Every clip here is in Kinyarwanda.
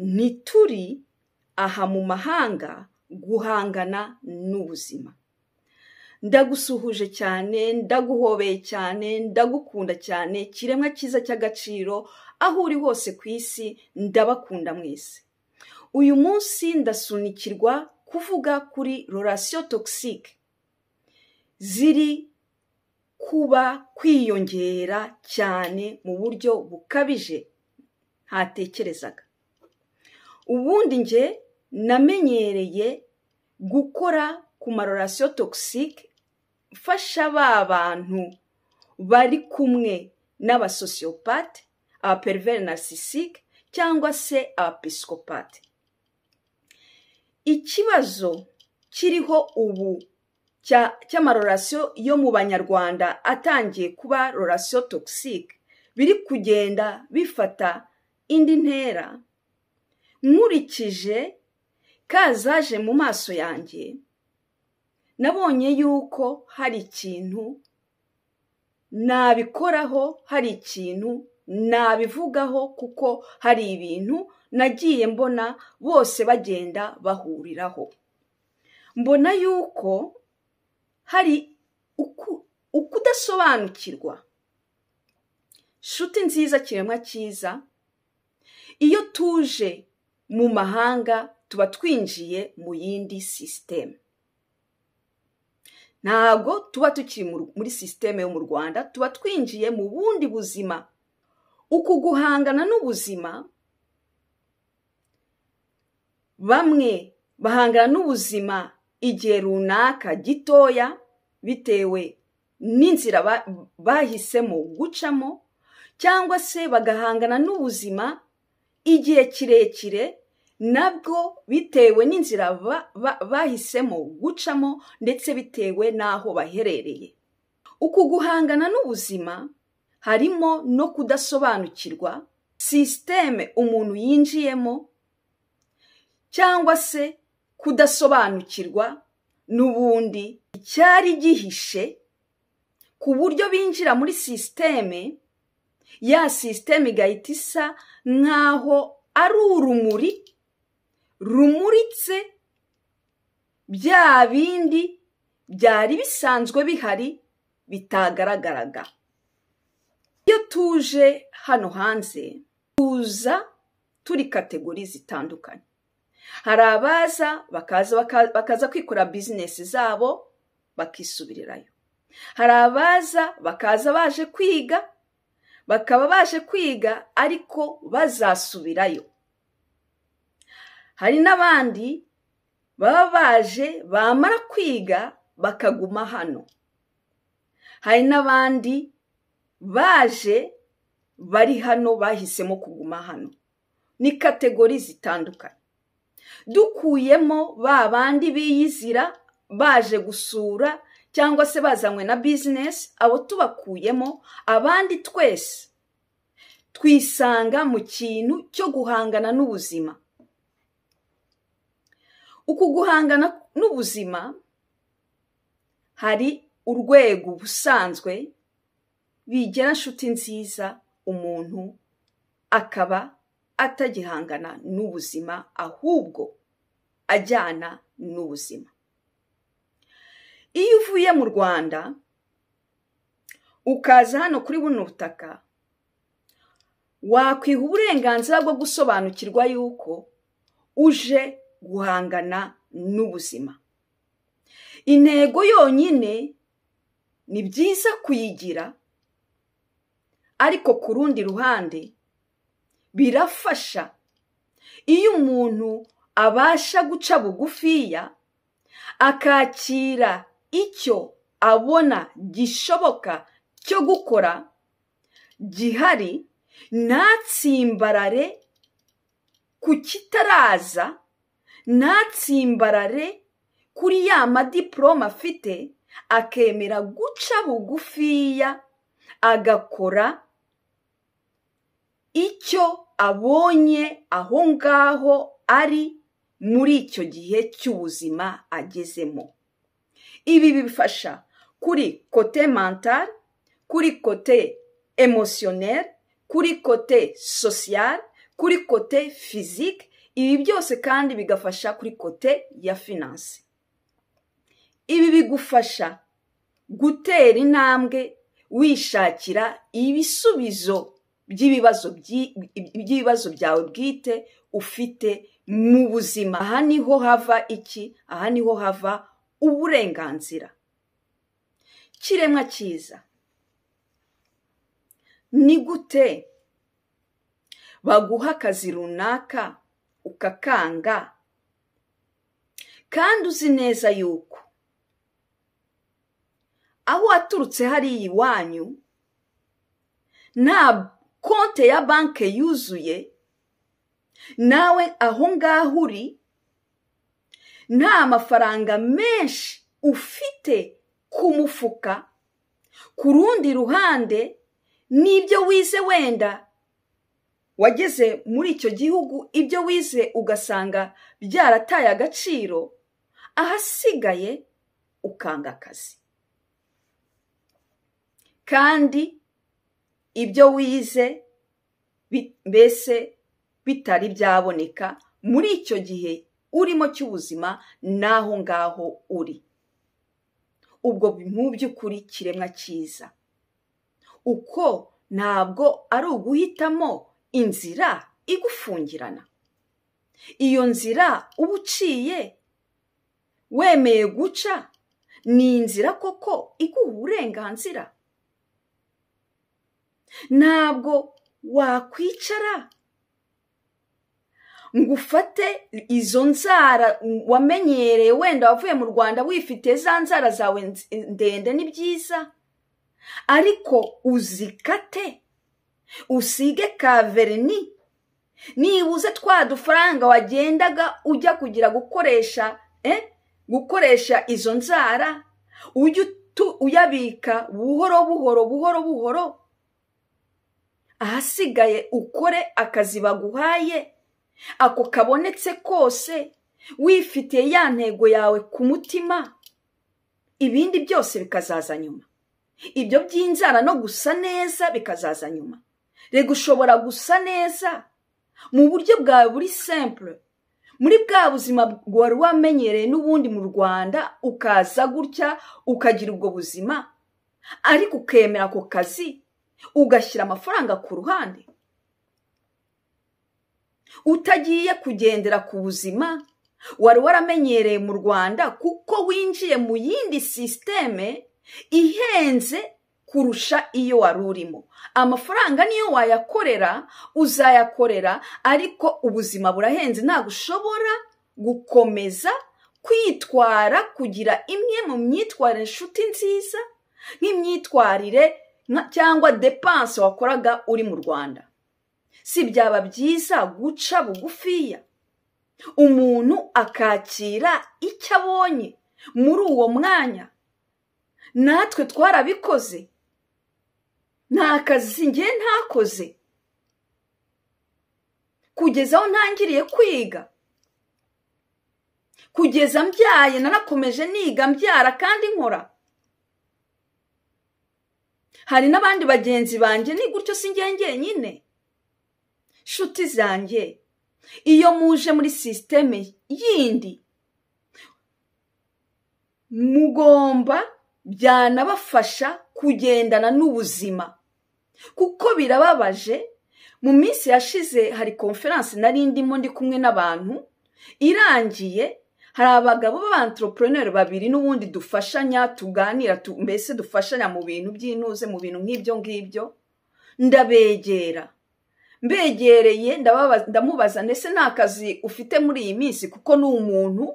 ntituri aha mu mahanga guhangana n'ubuzima ndagusuhuje cyane ndaguhobeye cyane ndagukunda cyane kiremwa cyiza cy'agaciro aho uri hose ku isi ndabakunda mwese uyu munsi ndasunikirwa kuvuga kuri rorasiyo togisike ziri kuba kwiyongera cyane mu buryo bukabije ntatekerezaga ubundi njye namenyereye gukora ku marorasiyo togisike mfasha ba bantu bari kumwe n'abasosiyopate abaperiveri narisisike cyangwa se abapisikopate ikibazo kiriho ubu cy'amarorasiyo yo mu banyarwanda atangiye kuba rorasiyo togisike biri kugenda bifata indi ntera nkurikije kazaje mu maso yanjye nabonye yuko hari ikintu nabikoraho hari ikintu nabivugaho kuko hari ibintu nagiye mbona bose bagenda bahuriraho mbona yuko hari ukudasobanukirwa nshuti nziza kiremwa cyiza iyo tuje mu mahanga tuba twinjiye mu yindi sisiteme ntabwo tuba tukiri muri sisiteme yo mu rwanda tuba twinjiye mu bundi buzima uku guhangana n'ubuzima bamwe bahangana n'ubuzima igihe runaka gitoya bitewe n'inzira bahisemo gucamo cyangwa se bagahangana n'ubuzima igihe kirekire nabwo bitewe n'inzira bahisemo gucamo ndetse bitewe n'aho baherereye uku guhangana n'ubuzima harimo no kudasobanukirwa sisiteme umuntu yinjiyemo cyangwa se kudasobanukirwa n'ubundi icyari gihishe ku buryo binjira muri sisiteme ya sisiteme igahita isa nk'aho ari urumuri rumuritse bya bindi byari bisanzwe bihari bitagaragaraga iyo tuje hano hanze tuza turi kategori zitandukanye hari abaza bakaza kwikora bizinesi zabo bakisubirirayo hari abaza bakaza baje kwiga bakaba baje kwiga ariko bazasubirayo hari n'abandi baba baje bamara kwiga bakaguma hano hari n'abandi baje bari hano bahisemo kuguma hano ni kategori zitandukanye dukuyemo ba bandi biyizira baje gusura cyangwa se bazanywe na bizinesi abo tubakuyemo abandi twese twisanga mu kintu cyo guhangana n'ubuzima uku guhangana n'ubuzima hari urwego busanzwe bigera inshuti nziza umuntu akaba atagihangana n'ubuzima ahubwo ajyana n'ubuzima iyo uvuye mu rwanda ukaza hano kuri buno butaka wakwiha uburenganzira bwo gusobanukirwa yuko uje guhangana n'ubuzima intego yonyine ni byiza kuyigira ariko ku rundi ruhande birafasha iyo umuntu abasha guca bugufiya akakira icyo abona gishoboka cyo gukora gihari ntatsimbarare ku kitaraza ntatsimbarare kuri ya madiporome afite akemera guca bugufiya agakora icyo abonye aho ngaho ari muri icyo gihe cy'ubuzima agezemo ibi bifasha kuri kote mantari kuri kote emosiyoneri kuri kote sosiyari kuri kote fizike ibi byose kandi bigafasha kuri kote ya finanse ibi bigufasha gutera intambwe wishakira ibisubizo by'ibibazo byawe bwite ufite mu buzima aha niho hava iki aha niho hava uburenganzira kiremwa cyiza ni gute baguha akazi runaka ukakanga kandi uzi neza yuko aho waturutse hariya iwanyu nta konte ya banki yuzuye nawe aho ngaho uri nta mafaranga menshi ufite ku mufuka ku rundi ruhande n'ibyo wize wenda wageze muri icyo gihugu ibyo wize ugasanga byarataye agaciro ahasigaye ukanga akazi kandi ibyo wize mbese bitari byaboneka muri icyo gihe urimo cy'ubuzima n'aho ngaho uri ubwo mu by'ukuri kiremwa cyiza uko ntabwo ari uguhitamo inzira igufungirana iyo nzira uba uciye wemeye guca ni inzira koko iguha uburenganzira ntabwo wakwicara ngo ufate izo nzara wamenyereye wenda wavuye mu rwanda wifite za nzara zawe ndende ni byiza ariko uzikate usige kaverini nibuze twa dufaranga wagendaga ujya kugira gukoresha gukoresha izo nzara ujye uyabika buhoro buhoro buhoro buhoro ahasigaye ukore akazi baguhaye ako kabonetse kose wifitiye ya ntego yawe ku mutima ibindi byose bikazaza nyuma ibyo by'inzara no gusa neza bikazaza nyuma rega ushobora gusa neza mu buryo bwawe buri sempure muri bwa buzima wari wamenyereye n'ubundi mu rwanda ukaza gutya ukagira ubwo buzima ariko ukemera ako kazi ugashyira amafaranga ku ruhande utagiye kugendera ku buzima wari waramenyereye mu rwanda kuko winjiye mu yindi sisiteme ihenze kurusha iyo wari urimo amafaranga niyo wayakorera uzayakorera ariko ubuzima burahenze ntabwo ushobora gukomeza kwitwara kugira imwe mu myitwarire inshuti nziza nk'imyitwarire cyangwa depanse wakoraga uri mu rwanda si byaba byiza guca bugufiya umuntu akakira icyo abonye muri uwo mwanya natwe twarabikoze nta kazi ngiye ntakoze kugeza aho ntangiriye kwiga kugeza mbyaye narakomeje niga mbyara kandi nkora hari n'abandi bagenzi banjye ni gutyo si ngenyine nshuti zanjye iyo muje muri sisiteme yindi mugomba byanabafasha kugendana n'ubuzima kuko birababaje mu minsi yashize hari konferanse nari ndimo ndi kumwe n'abantu irangiye hari abagabo b'abantroporeneri babiri n'ubundi dufashanya tuganira mbese dufashanya mu bintu by'inuze mu bintu nk'ibyo ngibyo ndabegera mbegereye ndamubaza ndetse nta kazi ufite muri iyi minsi kuko ni umuntu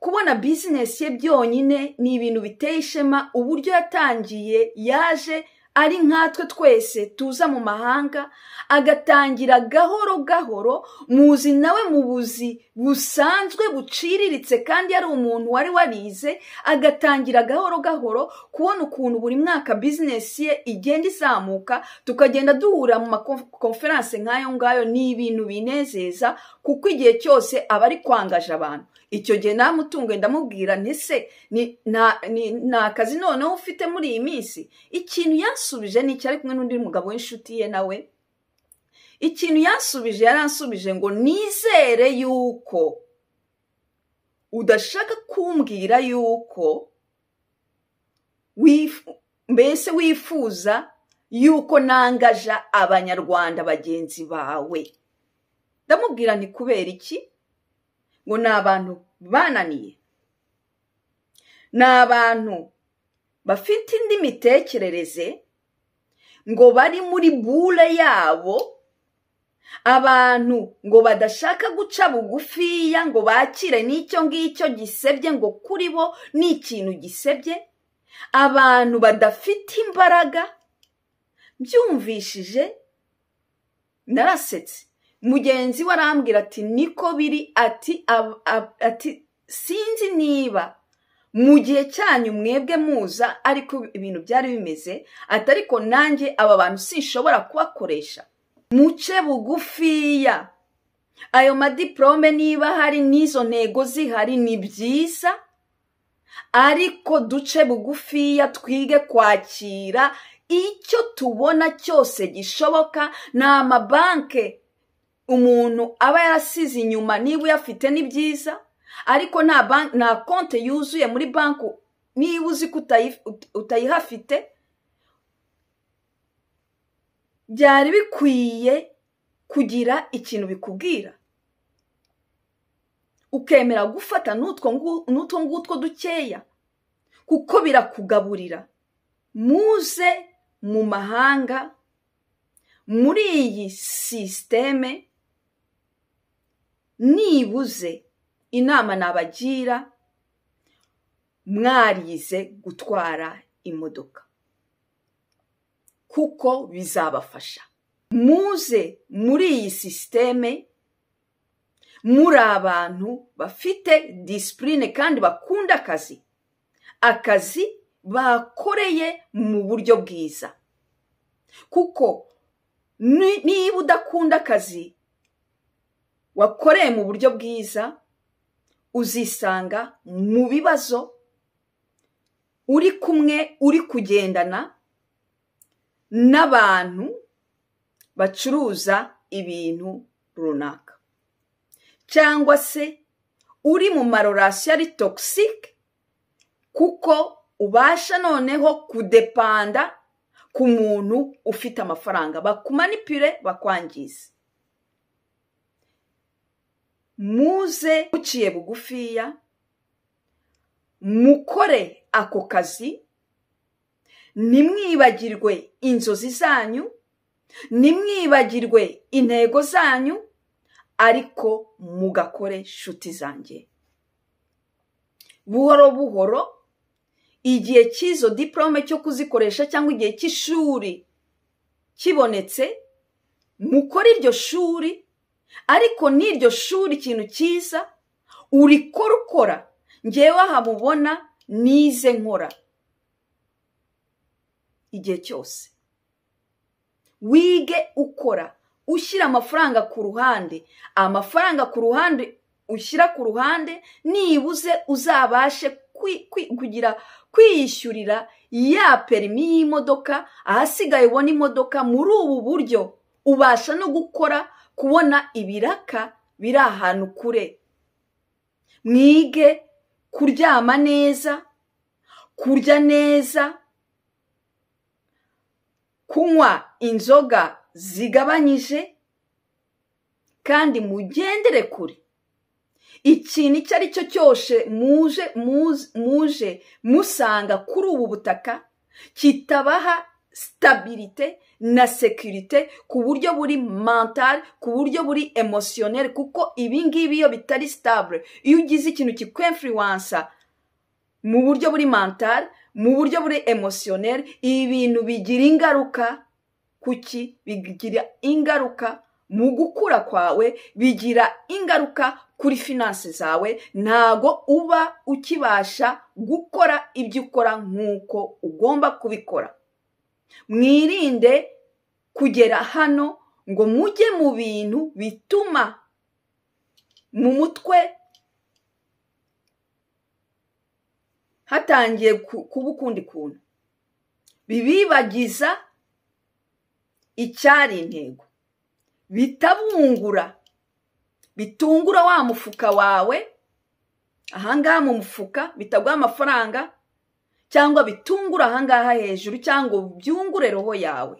kubona bizinesi ye byonyine ni ibintu biteye ishema uburyo yatangiye yaje ari nkatwe twese tuza mu mahanga agatangira gahoro gahoro muzi nawe mu buzi busanzwe buciriritse kandi yari umuntu wari warize agatangira gahoro gahoro kubona ukuntu buri mwaka bizinesi ye igenda izamuka tukagenda duhura mu makonferanse nk'ayo ngayo ni ibintu binezeza kuko igihe cyose aba ari kwangaje abantu icyo gihe namutunguye ndamubwira ntese ni akazi noneho ufite muri iyi minsi ikintu yansubije ni icyo ari kumwe n'undi mugabo w'inshuti ye nawe ikintu yansubije yaransubije ngo nizere yuko udashaka kumbwira yuko mbese wifuza yuko nangaja abanyarwanda bagenzi bawe ndamubwira ni kubera iki ngo ni abantu bananiye ni abantu bafite indi mitekerereze ngo bari muri bure yabo abantu ngo badashaka guca bugufiya ngo bakire n'icyo ngicyo gisebye ngo kuri bo ni ikintu gisebye abantu badafite imbaraga byumvishije narasetse mugenzi we arambwira ati niko biri ati ati sinzi niba mu gihe cyanyu mwebwe muza ariko ibintu byari bimeze ati ariko nanjye aba bantu sinshobora kubakoresha muce bugufiya ayo madiporome niba hari n'izo ntego zihari ni byiza ariko duce bugufiya twige kwakira icyo tubona cyose gishoboka ni amabanke umuntu aba yarasize inyuma niba uyafite ni byiza ariko nta konti yuzuye muri banki niba uzi ko utayihafite byari bikwiye kugira ikintu bikubwira ukemera gufata n'utwo ngutwo dukeya kuko birakugaburira muze mu mahanga muri iyi sisiteme nibuze inama nabagira mwarize gutwara imodoka kuko bizabafasha muze muri iyi sisiteme muri abantu bafite disipurine kandi bakunda akazi akazi bakoreye mu buryo bwiza kuko niba udakunda akazi wakoreye mu buryo bwiza uzisanga mu bibazo uri kumwe uri kugendana n'abantu bacuruza ibintu runaka cyangwa se uri mu marorasi ari togisike kuko ubasha noneho kudepanda ku muntu ufite amafaranga bakumanipire bakwangiza muze muciye bugufiya mukore ako kazi ntimwibagirwe inzozi zanyu ntimwibagirwe intego zanyu ariko mugakore shuti zanjye buhoro buhoro igihe cy'izo diporome cyo kuzikoresha cyangwa igihe cy'ishuri kibonetse mukore iryo shuri ariko n'iryo shuri ikintu cyiza urikora ukora ngewe ahamubona nize nkora igihe cyose wige ukora ushyira amafaranga ku ruhande amafaranga ku ruhande ushyira ku ruhande nibuze uzabashe kugira kwiyishyurira ya perimi y'imodoka ahasigaye ubona imodoka muri ubu buryo ubasha no gukora kubona ibiraka biri ahantu kure mwige kuryama neza kurya neza kunywa inzoga zigabanyije kandi mugendere kure ikintu icyo ari cyo cyose muje muje musanga kuri ubu butaka kitabaha sitabirite na sekirite ku buryo buri mentale ku buryo buri emosiyoneri kuko ibingibi iyo bitari sitabure iyo ugize ikintu kikwemfiriwansa mu buryo buri mentale mu buryo buri emosiyoneri ibi bintu bigira ingaruka kuki bigira ingaruka mu gukura kwawe bigira ingaruka kuri finanse zawe ntago uba ukibasha gukora ibyo ukora nk'uko ugomba kubikora mwirinde kugera hano ngo mujye mu bintu bituma mu mutwe hatangiye kuba ukundi kuntu bibibagiza icyari intego bitabungura bitungura wa mufuka wawe ahangaha mu mufuka bitaguha amafaranga cyangwa bitungura ahangaha hejuru cyangwa byungure roho yawe